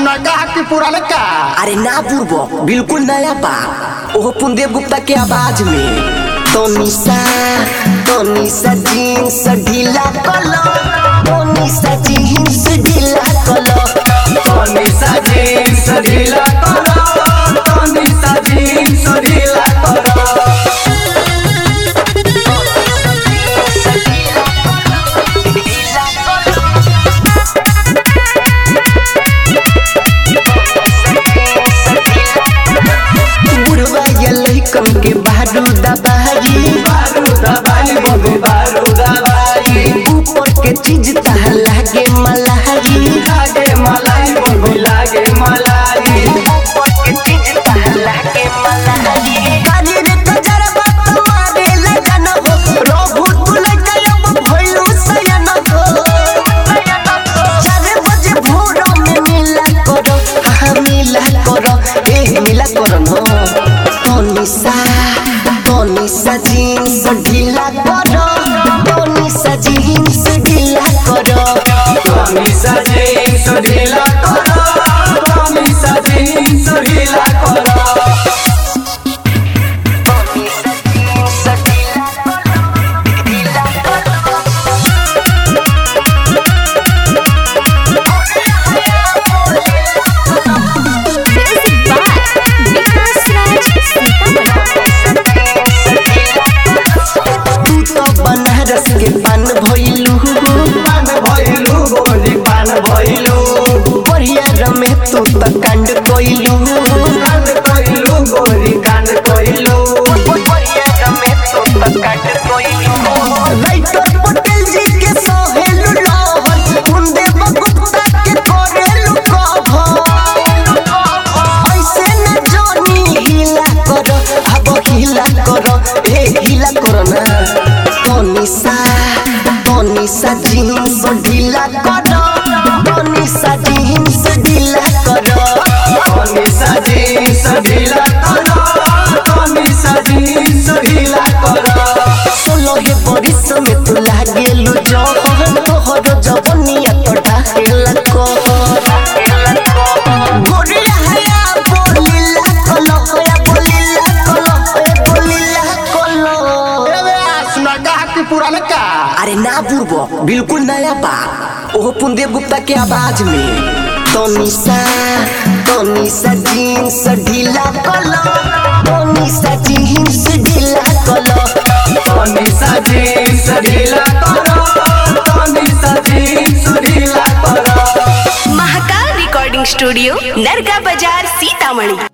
सुनगा कि पुराने का अरे ना बुर्बो बिल्कुल नया बा ओहो पुनदेव गुप्ता के आवाज में तो निशा तो निशा जीन्स ढीला कलो तो निशा जीन्स ढीला कलो तनिसा जीन्स ढीला करो तनिसा जीन्स ढीला करो बुढ़वा ये लइकन के बारूद बारी बारूद बाई बबे बारूद बाई ऊपर के चीज तह लागे मलहरी लागे मलाई बबे लागे मलाई ऊपर के चीज तह लागे मलहरी काली रे कजरबा तुम्हारे लगन हो रोहु तुल गयब भइलु सयन हो चार बजे भोर में मिला करो हाँ मिला करो ए मिला करो न तो निशा तो निशा जीन्स ढीला करो तो निशा जीन्स ढीला करो तनिसा जीन्स ढीला करो तनिसा जीन्स ढीला करो तू तो बनारस के पान भइलू पान भइलु गोली पान भइलु बढ़िया रमे तू तो कांड कोइलू कांड कइलु गोली कांड कइलु बढ़िया रमे तू तो कांड कोइलू राइटर पटेल जी के सोहेलू लहर कुंदे बगुप्ता के कोरेलू कभर ऐसे न जोनी हिला करो अब हिला करो ए हिला करो ना तो निशा तो निशा जीन्स ढीला करो तो निशा जीन्स ढीला करो तनिसा जीन्स ढीला करो तनिसा जीन्स ढीला करो सोलो हे बरिस में तू लागेलु जहर तोहर जवनिया तो ढाहेला को गोरिया हया बोलिला कलो हया बोलिला कलो हया बोलिला कलो एवे सुनगा कि पुराने का अरे ना बुर्बो बिल्कुल नया बा ओहो पुनदेव गुप्ता के आवाज में तो निशा तो निशा जीन्स ढीला कलो तो निशा जीन्स ढीला कलो तनिसा जीन्स ढीला करो तनिसा जीन्स ढीला करो महाकाल रिकॉर्डिंग स्टूडियो नरगा बाजार सीतामढ़ी